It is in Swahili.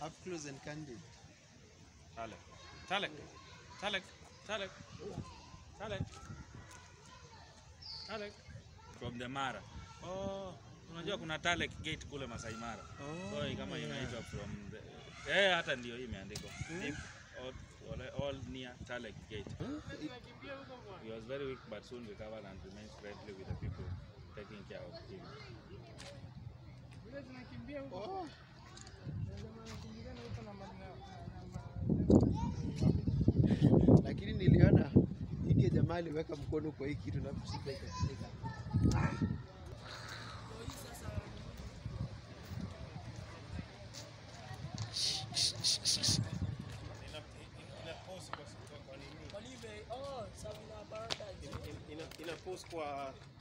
Up close and candid. Talek. Talek. Talek. Talek. Talek. Talek. From the Mara. Oh, unajua kuna Talek Gate kule Masai Mara. Oh, So hii kama yeah. inaitwa from the Eh, hata ndio hii imeandikwa. Deep all, all, all near Talek Gate. He was very weak but soon recovered and remains friendly with the people taking care of him. Oh. Lakini niliona hiki jamaa aliweka mkono kwa hii kitu na kushika ikashika. ina post kwa